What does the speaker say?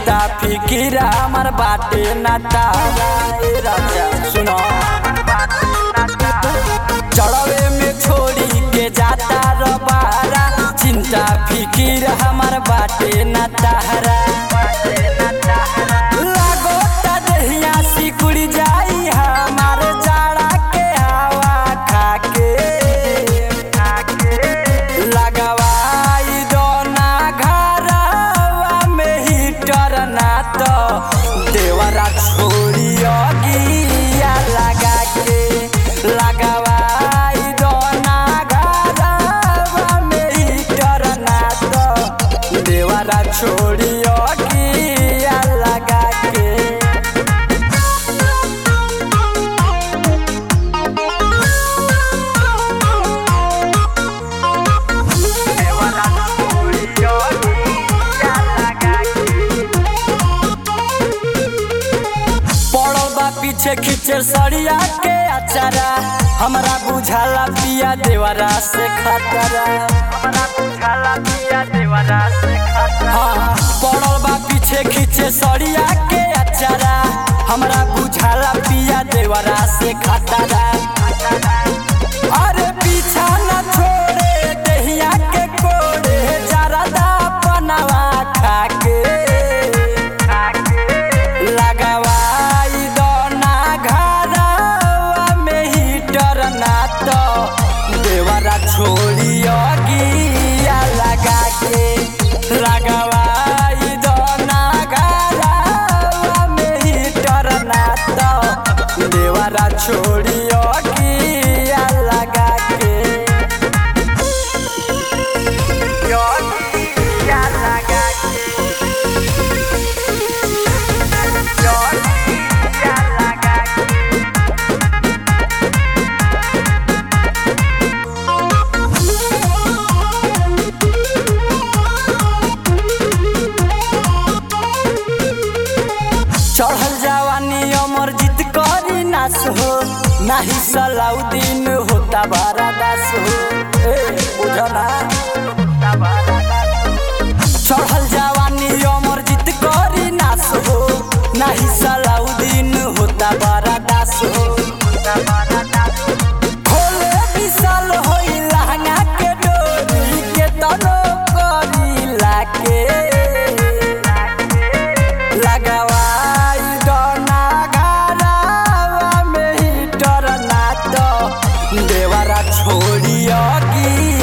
चिंता फिकिर हमार बाटे ना तारा ए राजा सुनो चढ़वे में छोड़ी के जाता रबारा चिंता फिकिर हमार बाटे ना तारा लागो ता देहिया सिकुड़ जाई हमार जाड़ा के हवा खाके लगवाई दोना घरवा में हीटर ना तो देवरा छोड़ी अगिया लगा के लगवाई दोना घरवा में हीटर ना तो देवरा छोड़ी अगिया लगा के पड़ल बा पीछे खींचे सड़िया के अचारा हमरा बुझाला पिया देवरा से खतरा हमरा बुझाला पिया देवरा से खतरा हाँ पड़ल बा पीछे खींचे सड़िया के अचारा हमरा बुझाला पिया देवरा से खतरा अरे पीछा न छोड़े दहिया के कोड़े जरदा पनवा खाके लगवाई दोना घरवा में हीटर ना तो देवरा छोड़ी अगिया लगा के लगवाई दोना घरवा में हीटर ना तो देवरा छोड़ी अगिया लगा के अगिया लगा के चढ़ल जवानी अमर जीत करी नास हो नाही सलाउद्दीन होता बारा दास हो ए बुझना चढ़ल जवानी अमर जीत करी नास हो नाही सलाउद्दीन होता बारा दास हो खोले विशाल होई लहंगा के डोरी के तनो करी लाके लगवाई दोना घरवा में हीटर ना तो देवरा छोड़ी अगी